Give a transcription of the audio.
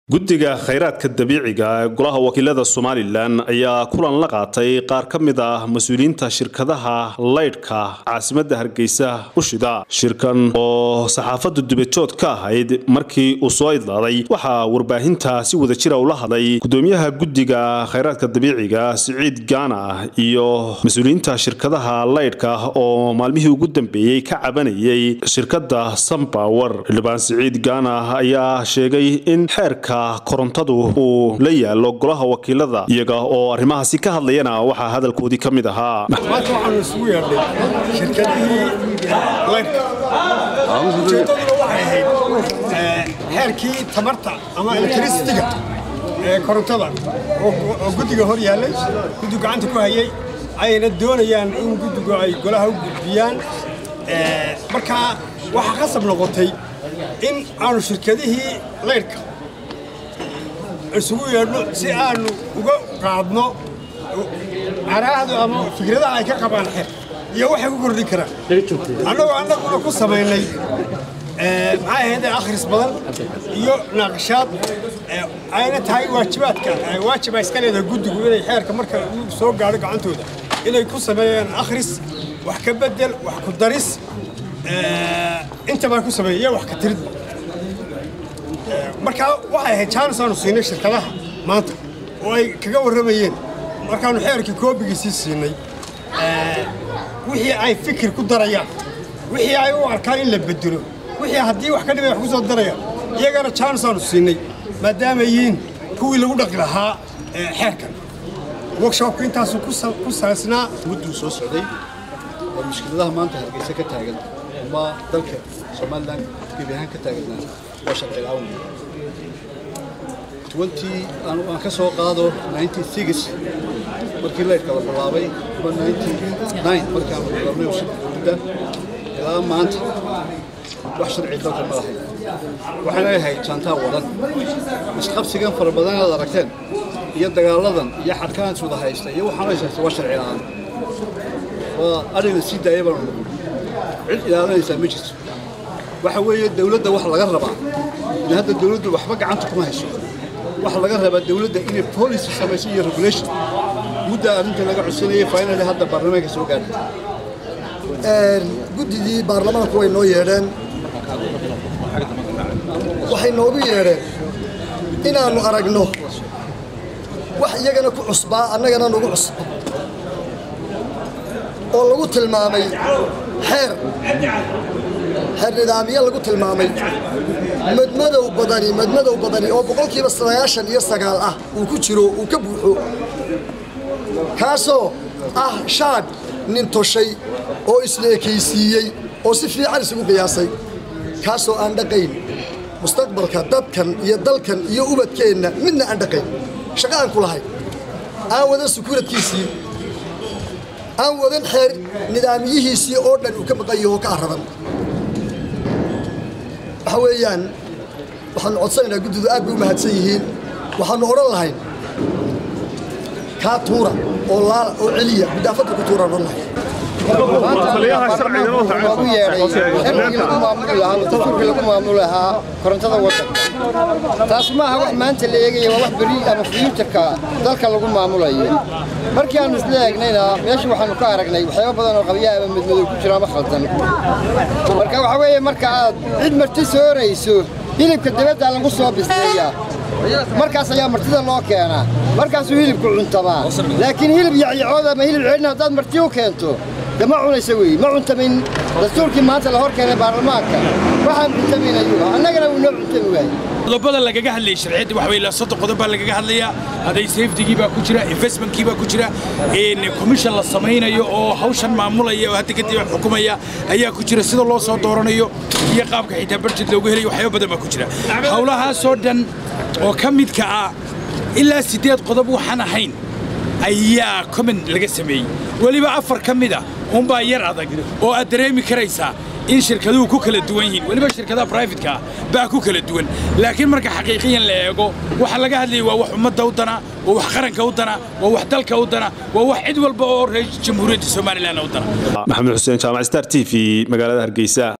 guddiga khayraadka dabiiciga ee golaha wakiilada somalilan ayaa kulan la qaatay qaar ka mid ah mas-uuliyiinta shirkadaha laydhka caasimadda hargeysa u shida shirkan oo saxaafaddu dubajood ka ahayd markii uu soo idlaaday waxaa warbaahinta si wadajira ula hadlay gudoomiyaha guddiga khayraadka dabiiciga siciid gaana iyo mas-uuliyiinta shirkadaha laydhka oo maalmihii ugu dambeeyey ka cabanayay shirkadda sunbower xildhibaan siciid gaana ayaa sheegay in xeerka korontadu uu la yaalo golaha wakiilada iyaga oo arrimahaasi ka hadlayana waxaa hadalkoodii ka mid ahaa maanta waxaanu isugu yeedhnay shirkadihii laydhka ujeeddaduna waxay ahayd xeerkii tamarta ama elektricitiga ee korontada oo guddiga hor yaallay guddigu gacanta ku hayay ayna doonayaan in guddigu ay golaha u gudbiyaan markaa waxaa qasab noqotay in aanu shirkadihii laydhka isugu yeedhno si aanu uga qaadno caraahdu ama fikradaha ay ka qabaan xeer iyo waxay ku kordhin karaan annagoo annaguna ku samaynay maxay ahayd akhris badan iyo naaqashaad ayna tahay waajibaadka waajiba iska leedahay guddigu inay xeerka marka uu soo gaadho gacantooda inay ku sameeyaan akhris wax ka bedel wax ku daris intabaa ku sameeya iyo wax ka tiridba markaa waxay ahayd jaanis aanu siinay shirkadaha maanta oo ay kaga warramayeen markaannu xeerkii koobigiisii siinay wixii ay fikir ku darayaan wixii ay u arkaan in la bedelo wixii haddii wax ka dhibay wax ku soo darayaan iyagana jaanis aanu siinay maadaama yihiin kuwii lagu dhaqi lahaa xeerkan workshopku intaasuu ku salaysnaa mudduu soo socday oo mushkiladaha maanta hargeysa ka taagan ama dalka somalilan gebi ahaan ka taaganaa waa sharci la'aan twenty aan ka soo qaado ninety six markii laydhka la bilaabay ama ninety nine markaan la bilaabnay dowladda ilaa maanta wax sharci dalka ma lahayn waxayna ahayd jaantaa wadan isqabsigan fara badan aad aragteen iyo dagaaladan iyo xadkaan iswada haysta iyo waxaan haysta waa sharci la'aan waa arina sii daaya baan cid ilaalinaysaa ma jirto waxa weeye dawladda wax laga rabaa in hadda dawladdu waxba gacanta kuma hayso waxa laga rabaa dawladda inay policy samayso iyo regulation mudda arrinta laga codsanayay finally hadda baarlamaanka soo gaadhay guddidii baarlamaanku way noo yeedheen waxay noogu yeedheen inaannu aragno wax iyagana ku cusbaa annagana nagu cusba oo lagu tilmaamay xeer xeer nidaamiye lagu tilmaamay madmadow badani madmadow badani oo boqolkiiba sagaashan iyo sagaal ah uu ku jiro uu ka buuxo kaasoo ah shaadh nin toshay oo isla ekaysiiyey oo si fiican isugu qiyaasay kaasoo aan dhaqayn mustaqbalka dadkan iyo dalkan iyo ubadkeenna midna aan dhaqayn shaqo aan ku lahayn aan wadan sukuuradkiisii aan wadan xeer nidaamiyihiisii oo dhan uu ka maqan yaho ka aradan waxa weeyaan waxaannu codsanaynaa guddidu aad bay u mahadsan yihiin waxaannu odhan lahayn kaa tuura oo laala oo celiya gudaafadda ku tuuraan odhan lahayn loogu yeedhay xirkigii lagu maamuli lahaa dastuurkii lagu maamuli lahaa korontada waddanka taas ma aha wax maanta la eegaya waa wax beri ama fiyuutarka dalka lagu maamulayo markii aannu isla eegnayna meesha waxaannu ka aragnay waxyaaba badan oo qabyaa ama madmadow ku jiro ama khaldan marka waxaa weeye marka aad cid marti soorayso hilibka dabaddaa lagu soo bisleeyaa markaas ayaa martida loo keenaa markaasuu hilibku cuntamaa laakiin hilib yacyacooda ama hilib ceedhna haddaad marti u keento de ma cunaysa weeye ma cuntamin dastuurkii maanta la hor keenay baarlamaanka waxaan cuntamin ayuu annagana wuu noo cuntami waayey qodobada lagaga hadlayay sharciyadda waxa weeye soddon qodob baa lagaga hadlayaa hadday safetigii baa ku jira investmentkii baa ku jira commission la samaynayo oo hawshan maamulaya oo hadda kadib xukumaya ayaa ku jira sida loo soo dooranayo iyo qaabka xitaa barjed loogu helayo waxyaaba badan baa ku jira hawlahaasoo dhan oo ka midka ah ilaa siddeed qodob waxaan ahayn ayaa comment laga sameeyey weliba afar ka mid a unbaa yar adag oo aad dareemi karaysaa in shirkaduhu ku kala duwan yihiin weliba shirkadaha brifatka ah baa ku kala duwan laakiin marka xaqiiqiyan la eego waxa laga hadlayay waa wax ummadda u dana waa wax qaranka u dana waa wax dalka u dana waa wax cid walba oo reer jamhuuriyadda somalilan u dana maxamed xuseen jaamac star t v magaalada hargeysa